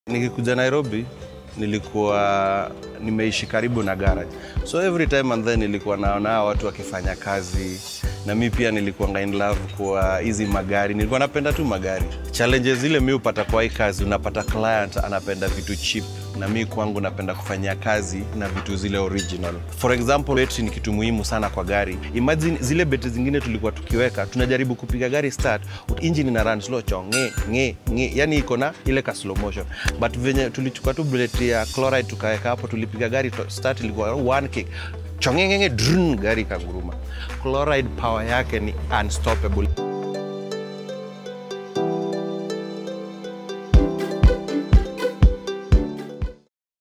Nikikuja Nairobi nilikuwa nimeishi karibu na garage, so every time and then nilikuwa naona hawa watu wakifanya kazi, na mi pia nilikuwa in love kwa hizi magari, nilikuwa napenda tu magari. Challenges zile mi upata kwa hii kazi, unapata client anapenda vitu cheap, na mi kwangu napenda kufanyia kazi na vitu zile original. For example, betri ni kitu muhimu sana kwa gari. Imagine zile betri zingine tulikuwa tukiweka, tunajaribu kupiga gari start, engine ina run slow cho nge nge nge, yani iko na ile ka slow motion, but venye tulichukua tu betri ya chloride tukaweka hapo, tulipiga gari to- start ilikuwa one kick chongengenge drun, gari ikanguruma. Chloride power yake ni unstoppable.